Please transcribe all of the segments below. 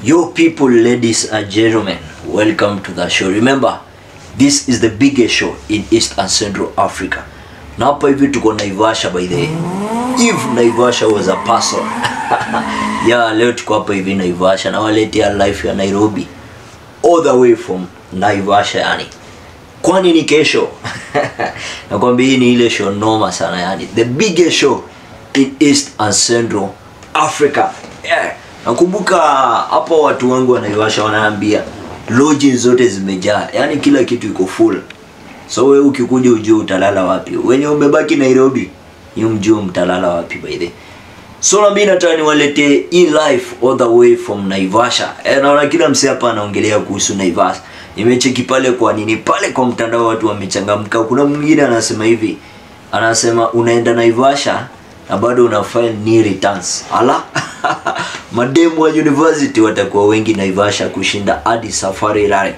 Yo, people, ladies and gentlemen, welcome to the show. Remember, this is the biggest show in East and Central Africa. Na hapa hivi tuko Naivasha by the way. If Naivasha was a person. yeah, leo tuko hapa hivi Naivasha na waletea life ya Nairobi all the way from Naivasha yani. Kwani ni kesho? Nakwambia hii ni ile show noma sana yani. The biggest show in East and Central Africa. Yeah. Nakumbuka hapo watu wangu wa Naivasha wanaambia lodges zote zimejaa, yaani kila kitu iko full. So wewe ukikuja ujue utalala wapi. Wenye umebaki Nairobi, ni mjue mtalala wapi by the way. So na mimi nataka niwaletee hii life all the way from Naivasha. E, naona kila msee hapa anaongelea kuhusu Naivasha. Nimecheki pale kwa nini pale kwa mtandao watu wamechangamka. Kuna mwingine anasema hivi, anasema unaenda Naivasha na bado una file ni returns. Ala, mademu wa university watakuwa wengi Naivasha kushinda hadi Safari Rally.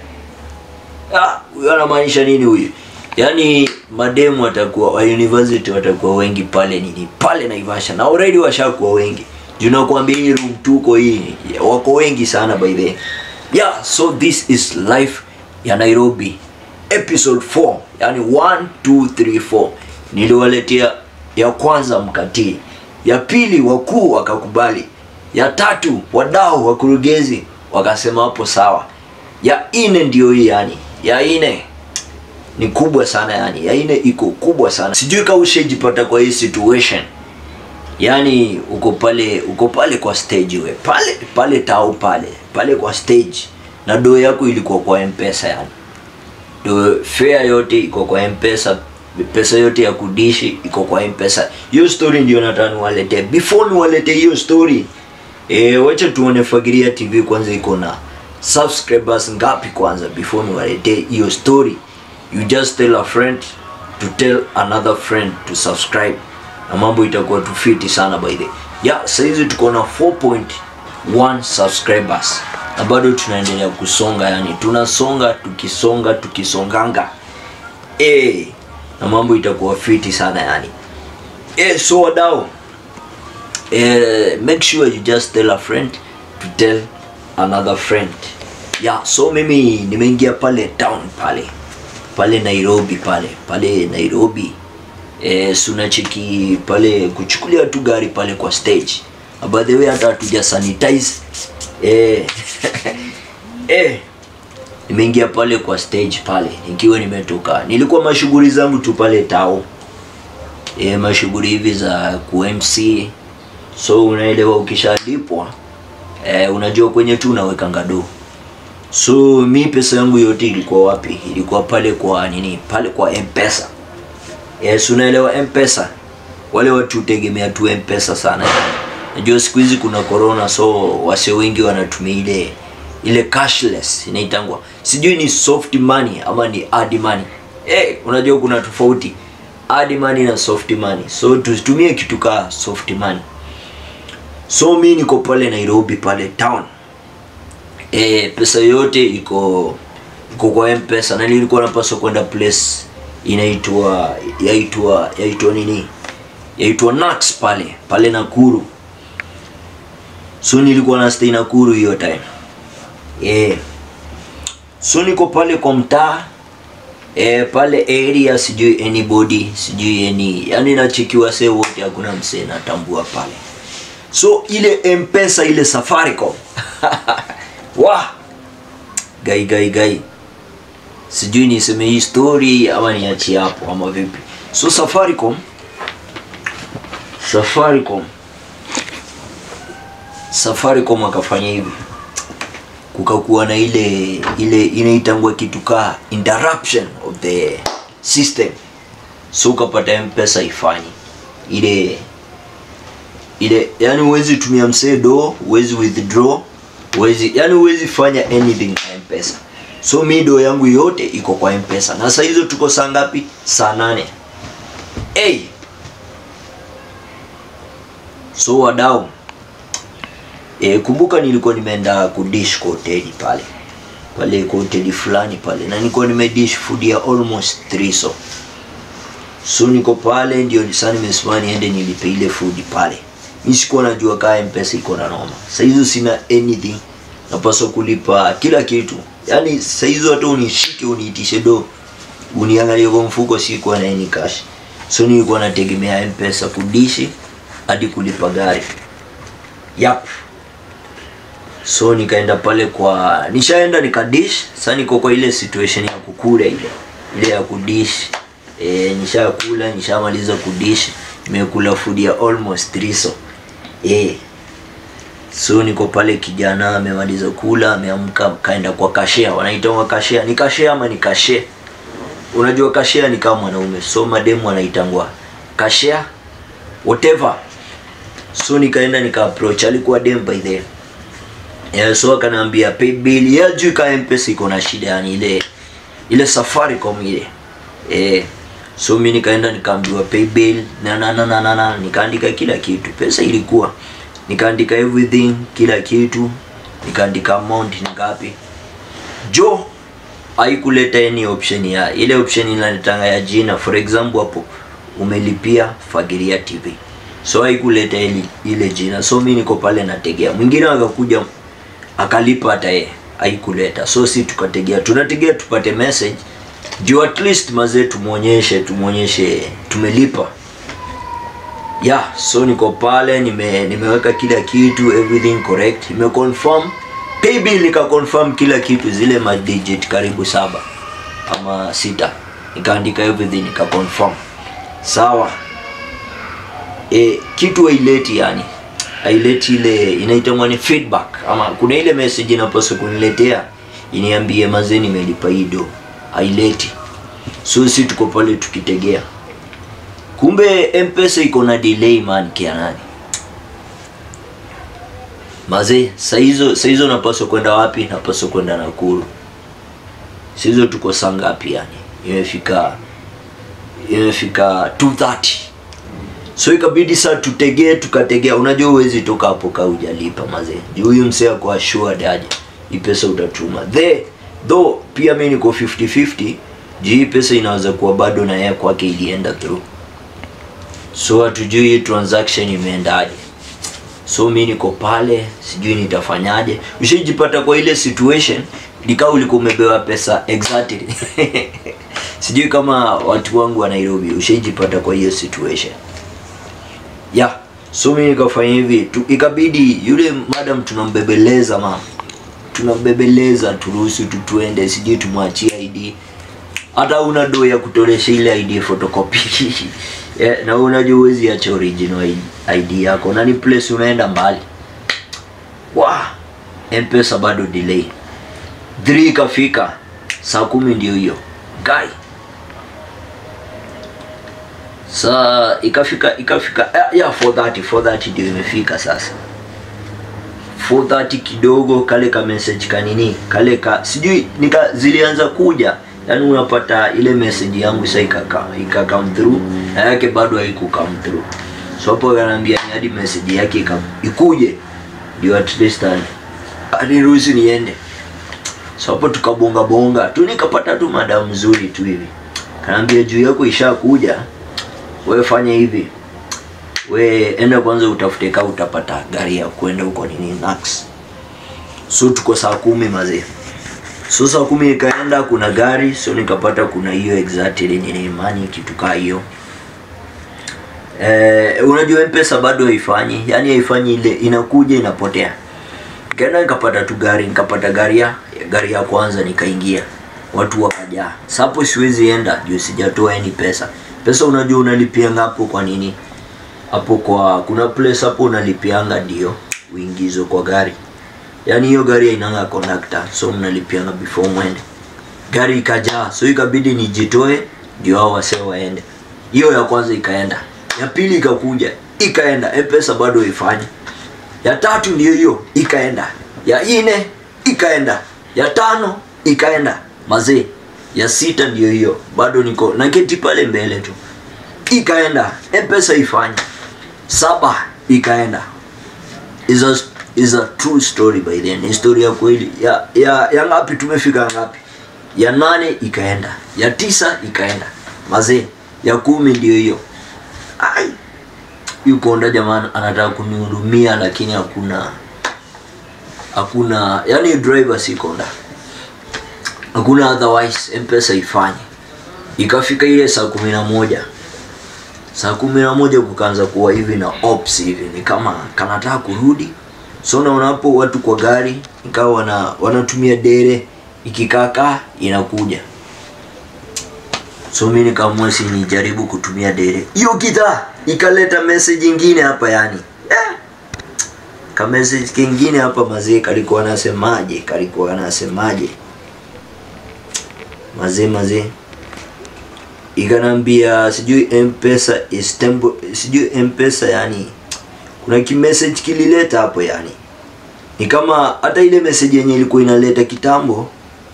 Ah, huyo anamaanisha nini huyu? Yaani mademu watakuwa wa university watakuwa wengi pale nini? Pale Naivasha na already washakuwa wengi. Juu nakwambia hii room tuko hii wako wengi sana by the way. Yeah, so this is life ya Nairobi episode 4. Yaani 1 2 3 4. Niliwaletea ya kwanza mkatii, ya pili wakuu wakakubali, ya tatu wadau wakurugenzi wakasema hapo sawa, ya ine ndio hii yani, ya ine ni kubwa sana yani, ya ine iko kubwa sana. Sijui kama ushajipata kwa hii situation, yani uko pale uko pale kwa stage we pale pale tao pale pale kwa stage na doo yako ilikuwa kwa mpesa yani, do fare yote iko kwa mpesa pesa yote ya kudishi iko kwa mpesa hiyo story ndio nataka niwaletee before niwaletee hiyo story e, wacha tuone fagiria tv kwanza iko na subscribers ngapi kwanza before niwaletee hiyo story you just tell a friend to tell another friend to subscribe na mambo itakuwa tufiti sana by the yeah saizi tuko na 4.1 subscribers na bado tunaendelea kusonga yani tunasonga tukisonga tukisonganga eh na mambo itakuwa fiti sana yani eh so wadau eh, make sure you just tell a friend to tell another friend yeah so mimi nimeingia pale town pale pale nairobi pale pale nairobi eh, sunacheki pale kuchukulia tu gari pale kwa stage Na by the way hata hatuja sanitize eh, eh, nimeingia pale kwa stage pale nikiwa nimetoka nilikuwa mashughuli zangu tu pale tao e, mashughuli hivi za kumc so unaelewa ukishalipwa e, unajua kwenye tu unaweka ngado so mi pesa yangu yote ilikuwa wapi ilikuwa pale kwa nini pale kwa mpesa yes unaelewa mpesa wale watu hutegemea tu mpesa sana najua siku hizi kuna corona so wase wengi wanatumia ile ile cashless inaitangwa sijui ni soft money ama ni hard money eh unajua kuna tofauti hard money na soft money so tusitumie kitu ka soft money so mi niko pale nairobi pale town eh pesa yote iko iko kwa mpesa na nilikuwa napaswa kwenda place inaitwa yaitwa yaitwa nini yaitwa nax pale pale nakuru so nilikuwa na stay nakuru hiyo time yeah. so niko pale kwa mtaa eh, pale area sijui anybody sijui any yani nachikiwa se wote hakuna msee natambua pale so ile mpesa ile safaricom wa gai gai gai sijui niseme hii story ama niachie hapo ama vipi so safaricom safaricom safaricom akafanya hivi kukakuwa na ile ile inaitangwa kitu ka interruption of the system so ukapata mpesa ifanyi ile ile yani huwezi tumia msedo huwezi withdraw huwezi yani huwezi fanya anything na mpesa so mi do yangu yote iko kwa mpesa na saa hizo tuko saa ngapi saa nane hey. so wadau e, kumbuka nilikuwa nimeenda kudish kwa hoteli pale pale kwa hoteli fulani pale na nilikuwa nimedish food ya almost 3 so so niko pale ndio saa nimesimama niende nilipe ile food pale mi sikuwa najua kaa mpesa iko na noma saa hizo sina anything napaswa kulipa kila kitu yaani saizo hata unishike uniitishe do uniangalie kwa mfuko sikuwa na any cash so nilikuwa nategemea mpesa kudishi hadi kulipa gari yap so nikaenda pale kwa nishaenda nikadish sasa niko kwa ile situation ya kukula ile ile ya kudish e, nishakula nishamaliza kudish nimekula food ya almost triso e, so niko pale kijana amemaliza kula ameamka kaenda kwa kashea wanaitanga kashea ni kashea ama ni kashea unajua kashea ni kama mwanaume so mademu anaitangwa kashea whatever so nikaenda nika approach alikuwa dem by the yeah, so akanaambia pay bill ya juu ka mpesa iko na shida yani ile ile safaricom ile eh so mi nikaenda nikaambiwa pay bill na na na na, na, na. nikaandika kila kitu pesa ilikuwa nikaandika everything kila kitu nikaandika amount ni ngapi jo haikuleta any option ya ile option inaletanga ya jina for example hapo umelipia fagiria tv so haikuleta ile, ile jina so mi niko pale nategea mwingine akakuja akalipa hata yeye haikuleta so si tukategea tunategea tupate message juu at least mazee tumuonyeshe tumuonyeshe tumelipa yeah so niko pale nime, nimeweka kila kitu everything correct nime confirm paybill nika confirm kila kitu zile madigit karibu saba ama sita nikaandika everything nika confirm sawa e, kitu haileti yani haileti ile inaitangwa ni feedback ama kuna ile message inapaswa kuniletea iniambie mazee nimelipa hii do haileti so si tuko pale tukitegea kumbe mpesa iko na delay man kianani mazee saizo saizo napaswa kwenda wapi napaswa kwenda nakuru saizo tuko saa ngapi yani imefika imefika 230 so ikabidi saa tutegee tukategea unajua uwezi toka hapo ka ujalipa mazee juu huyu msee ako assured aje hii pesa utatuma the though pia mi niko 50-50 juu hii pesa inaweza kuwa bado na yeye kwake ilienda through so hatujui hii transaction imeendaje so mi niko pale sijui nitafanyaje ushajipata kwa ile situation nikaa ulikuwa umebewa pesa exactly sijui kama watu wangu wa nairobi ushaijipata kwa hiyo situation yeah so mi nikafanya hivi tu, ikabidi yule madam tunambebeleza mama tunambebeleza turuhusu tu tuende sijui tumwachie id hata una do ya kutolesha ile id photocopy yeah, na unajua uwezi acha original id yako na ni place unaenda mbali wa mpesa bado delay 3 ikafika saa kumi ndio hiyo guy saa ikafika ikafika ya yeah, 430 430 ndio imefika sasa 430 kidogo kale ka message kanini kale ka sijui nika zilianza kuja yani unapata ile message yangu sasa ikaka ika come through na yake bado haiku come through so hapo ananiambia ni hadi message yake ika, ikuje ndio at least aniruhusu niende so hapo tukabonga bonga tu nikapata tu madam mzuri tu hivi kanaambia juu yako ishakuja we fanya hivi we enda kwanza utafute kaa utapata gari ya kwenda huko nini Nax. so tuko saa kumi mazee so saa kumi ikaenda kuna gari so nikapata kuna hiyo exactly nini mani kitu kaa hiyo eh, unajua mpesa bado haifanyi yani haifanyi ile inakuja inapotea nikaenda nikapata tu gari nikapata gari ya gari ya kwanza nikaingia watu wakajaa sapo siwezi enda juu sijatoa any pesa pesa unajua unalipianga hapo kwa nini hapo kwa kuna place hapo unalipianga ndio uingizo kwa gari yaani hiyo gari hainanga conductor so mnalipianga before mwende gari ikajaa so ikabidi nijitoe ndio hao wasee waende hiyo ya kwanza ikaenda ya pili ikakuja ikaenda mpesa bado ifanye ya tatu ndio hiyo ikaenda ya ine ikaenda ya tano ikaenda mazee ya sita ndio hiyo bado niko naketi pale mbele tu ikaenda mpesa ifanye saba ikaenda is a, is a true story by then ni story ya kweli ya, ya, ya ngapi tumefika ngapi ya nane ikaenda ya tisa ikaenda mazee ya kumi ndio hiyo ai yukonda jamani anataka kunihudumia lakini hakuna hakuna yani driver siko ndani hakuna otherwise mpesa ifanye ikafika ile saa kumi na moja saa kumi na moja kukaanza kuwa hivi na ops hivi ni kama kanataka kurudi so naona hapo watu kwa gari ikawa wana, wanatumia dere ikikakaa inakuja so mi nikaamua si nijaribu kutumia dere hiyo kita ikaleta message ingine hapa yani yeah. ka message kingine hapa mazee kalikuwa anasemaje kalikuwa anasemaje mazee mazee ikanambia sijui mpesa is tempo, sijui mpesa yani kuna kimessage kilileta hapo yani ni kama hata ile message yenye ilikuwa inaleta kitambo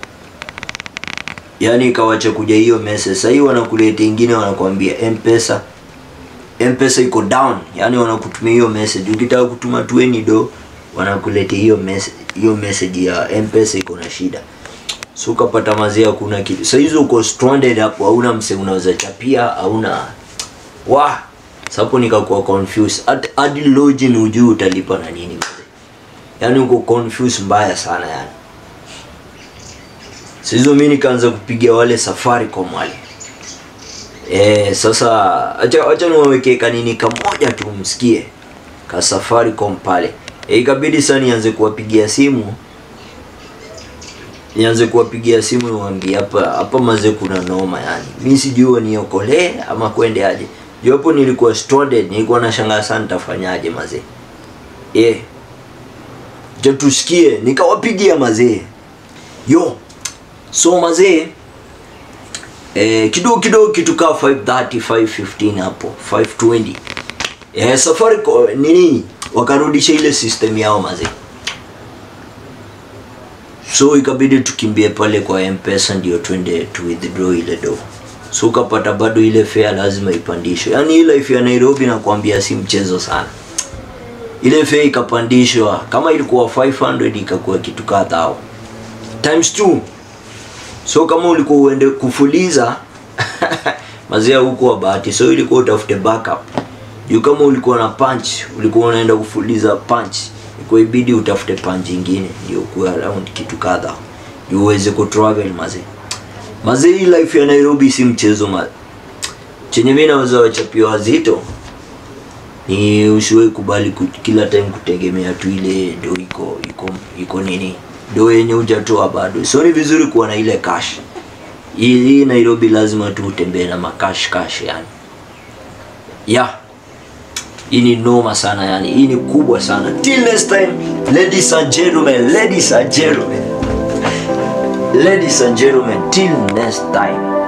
yani ikawacha kuja hiyo message sasa hii wanakuleta ingine wanakuambia mpesa mpesa iko down yani wanakutumia hiyo message ukitaka kutuma 20 do wanakuletea hiyo message hiyo message ya mpesa iko na shida so ukapata mazee hakuna kitu sasa hizo uko stranded hapo hauna mse unaweza chapia hauna wa sapo nikakuwa confused Hadi- hadi lodging hujui utalipa na nini mzee yani uko confused mbaya sana yani Sasa hizo mi nikaanza kupigia wale safaricom wale Eh, sasa acha acha niwawekee kanini kamoja tu msikie ka Safaricom pale. E, ikabidi sasa nianze kuwapigia simu nianze kuwapigia simu niwaambie hapa hapa maze kuna noma yani. Mimi sijui niokolee ama kwende aje. Juu hapo nilikuwa stranded, nilikuwa nashangaa sana nitafanyaje mazee. Eh. Je, tusikie nikawapigia mazee. Yo. So mazee eh, kidogo kidogo kitu kaa 530 515 hapo 520 eh, Safaricom nini wakarudisha ile system yao mazee so ikabidi tukimbie pale kwa mpesa ndio twende tu withdraw ile do so ukapata bado ile fare lazima ipandishwe yaani hii life ya nairobi nakwambia si mchezo sana ile fare ikapandishwa kama ilikuwa 500 ikakuwa kitu kadhaa times 2 so kama ulikuwa uende kufuliza mazia huko wa bahati so ilikuwa utafute backup juu kama ulikuwa na punch ulikuwa unaenda kufuliza punch ilikuwa ibidi utafute punch ingine ndio kuwa around kitu kadha juu uweze kutravel mazee mazee hii life ya nairobi si mchezo ma chenye mi naweza wachapia wazito ni usiwai kubali ku, kila time kutegemea tu ile ndo iko iko iko nini ndo yenye hujatoa bado so ni vizuri kuwa na ile cash hii hii nairobi lazima tu utembee na makash cash yani yeah hii ni noma sana yani hii ni kubwa sana till next time ladies and gentlemen ladies and gentlemen ladies and gentlemen till next time